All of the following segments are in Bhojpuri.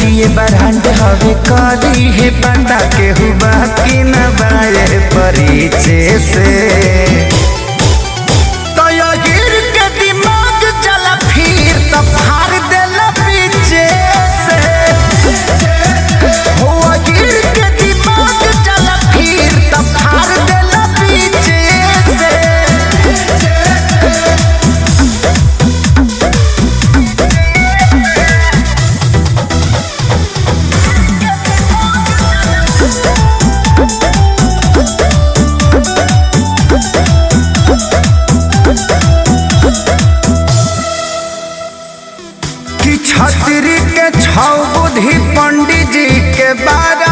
जिए बरहंड हवे करी है पता के हुआ कि न बाए परिचय से तो यो गिर के दिमाग चला फिर तो फाड़ देला पीछे से हो गिर के दिमाग चला फिर तो फाड़ देला पीछे से कि छतरी के छौ बुद्धि पंडित जी के बारा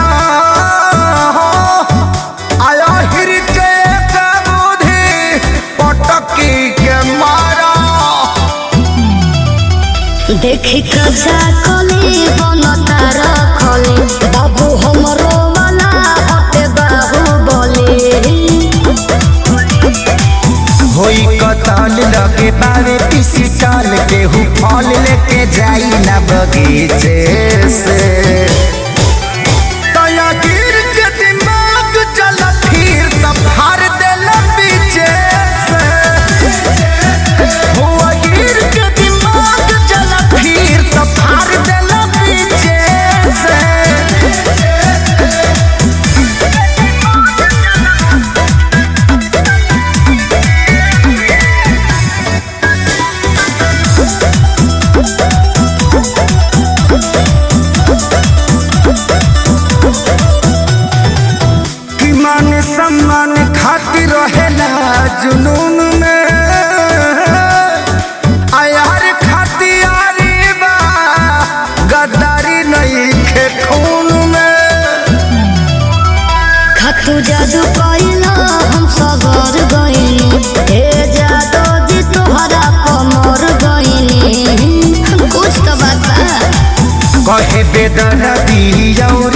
आया हिर के एक बुद्धि पटकी के मारा देखी कजा कली बनता रखले बाबू हमरो वाला हटे बाहु बोले होई कतल लगे बावे पीसी टाल के हु फल लेके जाई ना बगीचे से तया गिर के दिमाग चला फिर तब हार देला पीछे से हुआ गिर के दिमाग चला फिर तब हार देला पीछे से कि मान सम्मान खातिर रहेला जुनून में आयार खातियारी बा गद्दारी नहीं खे खून में खतु जादू कइला हम सबर गइनी हे जादू जी तोहरा कमर गइनी कुछ तो बात बा कहे बेदर्दी और